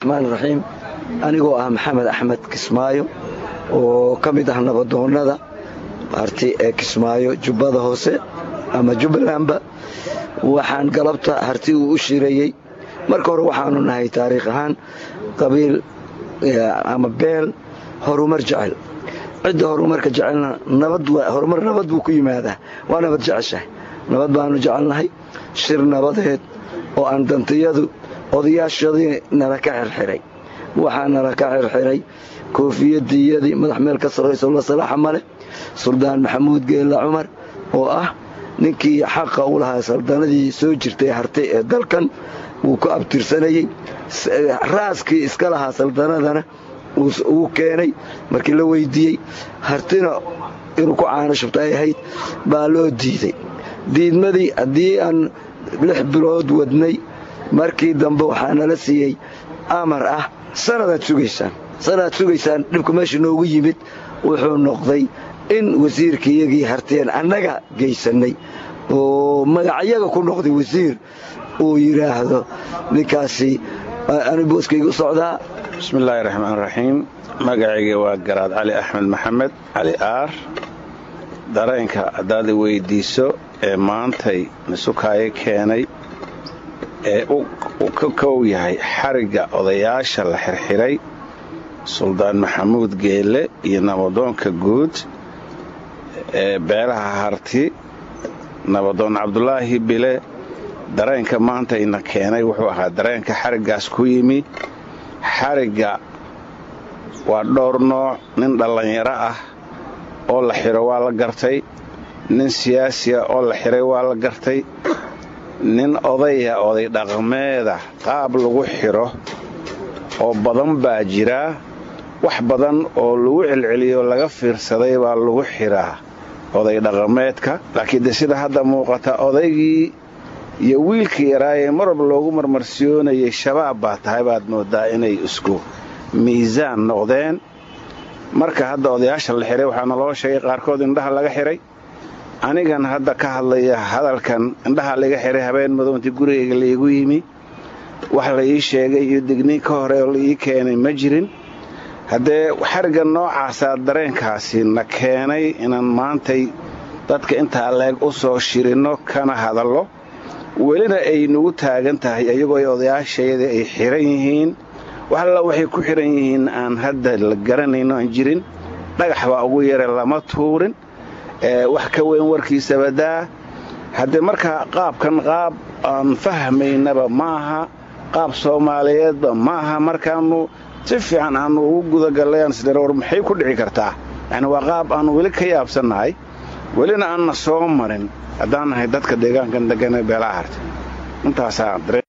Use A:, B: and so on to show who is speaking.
A: raxmaan raxiim anigoo ah maxamed axmed kismaayo oo ka mid ah nabadoonnada harti ee kismaayo jubbada hoose ama jubbalandba waxaan galabta harti uu u shirayey marka hore waxaanu nahay taariikh ahaan qabiil ama beel horumar jecel cidda horumarka jecelna horumar nabad buu ku yimaadaa waa nabad jeceshahay nabad baanu jecelnahay shir nabadeed oo aan dantiyadu odayaashadii nala ka xirxiray waxaa nala ka xirxiray koofiyadiyadii madax meel ka sarrayso la salaaxa male suldaan maxamuud geella cumar oo ah ninkii xaqa u lahaa saldanadii soo jirtay hartay ee dalkan wuu ku abtirsanayey raaskii iska lahaa saldanadana uu keenay markii la weydiiyey hartina inuu ku caano shubta ay ahayd baa loo diiday diidmadii haddii aan lix bilood wadnay markii dambe waxaa nala siiyey amar ah sanadaad sugaysaan sanadaad sugaysaan dhibku meesha noogu yimid wuxuu noqday in wasiirkaiyagii harteen annaga gaysannay oo magacyaga ku noqday wasiir uu yidhaahdo ninkaasi ani booskayga u socdaa
B: bismillaahi raxmaan raxiim magacayga waa garaad cali axmed maxamed cali aar dareenka haddaad i weyddiiso ee maantay misukaayo keenay ee uu ka kow yahay xarigga odayaasha la xirxiray suldaan maxamuud geelle iyo nabadoonka guud ee beelaha harti nabadoon cabdulaahi bile dareenka maanta ina keenay wuxuu ahaa dareenka xariggaas ku yimi xarigga waa dhowr nooc nin dhallinyaro ah oo la xiro waa la gartay nin siyaasiya oo la xiray waa la gartay nin odaya oday dhaqmeeda qaab lagu xiro oo badan baa jiraa wax badan oo lagu celceliyo laga fiirsaday baa lagu xiraa oday dhaqameedka laakiin de sida hadda muuqata odaygii iyo wiilkii yaraayee marwalba loogu marmarsiyoonayay shabaab baa tahay baad moodaa inay isku miisaan noqdeen marka hadda odayaasha la xiray waxaa naloo sheegay qaarkood indhaha laga xiray anigan hadda ka hadlaya hadalkan indhaha laga xiray habeen madoontii gurigayga laigu yimi wax la ii sheegay iyo digniin ka hore oo la ii keenay ma jirin haddee xarigga noocaasaa dareenkaasi na keenay inaan maantay dadka intaa leeg u soo shirinno kana hadallo welina ay nagu taagan tahay iyagoo odayaashayadii ay xiran yihiin wax alla waxay ku xiran yihiin aan hadda la garanayno aan jirin dhagax baa ugu yare lama tuurin wax ka weyn warkiisaba daa haddee markaa qaabkan qaab aan fahmaynaba ma aha qaab soomaaliyeedba ma aha markaannu si fiican aanu ugu gudagallay aan isdhara war maxay ku dhici kartaa yacni waa qaab aannu weli ka yaabsannahay welina aanna soo marin haddaan nahay dadka deegaankan deggan ee beelaha hartay intaasaa